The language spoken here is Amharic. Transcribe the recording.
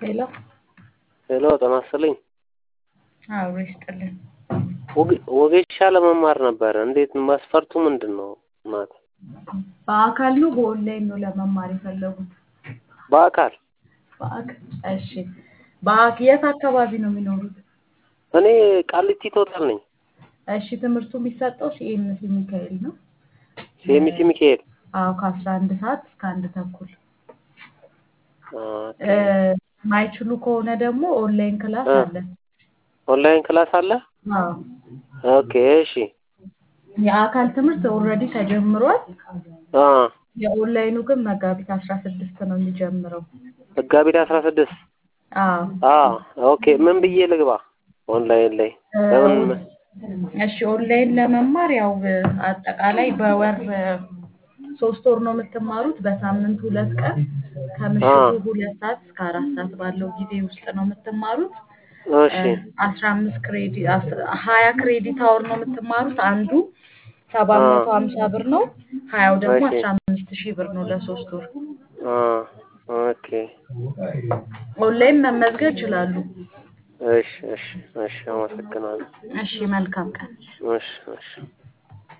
ሄሎ ሄሎ ጤና ይስጥልኝ። አብሮ ይስጥልን። ወጌሻ ለመማር ነበረ። እንዴት መስፈርቱ ምንድን ነው? እናት በአካል ነው በኦንላይን ነው ለመማር የፈለጉት? በአካል በአካል እሺ። በአክ የት አካባቢ ነው የሚኖሩት? እኔ ቃሊቲ ቶታል ነኝ። እሺ ትምህርቱ የሚሰጠው ሲኤምሲ ሚካኤል ነው። ሲኤምሲ ሚካኤል አዎ ከአስራ አንድ ሰዓት እስከ አንድ ተኩል ኦኬ። ማይችሉ ከሆነ ደግሞ ኦንላይን ክላስ እ። አለ። ኦንላይን ክላስ አለ? አዎ ኦኬ እሺ። የአካል ትምህርት ኦልሬዲ ተጀምሯል። አ የኦንላይኑ ግን መጋቢት አስራ ስድስት ነው የሚጀምረው። መጋቢት አስራ ስድስት አዎ አ ኦኬ። ምን ብዬ ልግባ ኦንላይን ላይ ለምን እሺ ኦንላይን ለመማር ያው አጠቃላይ በወር ሶስት ወር ነው የምትማሩት። በሳምንት ሁለት ቀን ከምሽቱ ሁለት ሰዓት እስከ አራት ሰዓት ባለው ጊዜ ውስጥ ነው የምትማሩት። እሺ አስራ አምስት ክሬዲ ሀያ ክሬዲት አወር ነው የምትማሩት። አንዱ ሰባት መቶ ሀምሳ ብር ነው። ሀያው ደግሞ እሺ። አስራ አምስት ሺህ ብር ነው ለሶስት ወር። አ ኦኬ ኦንላይን መመዝገብ ይችላሉ። እሺ እሺ እሺ አመሰግናለሁ። እሺ መልካም ቀን። እሺ እሺ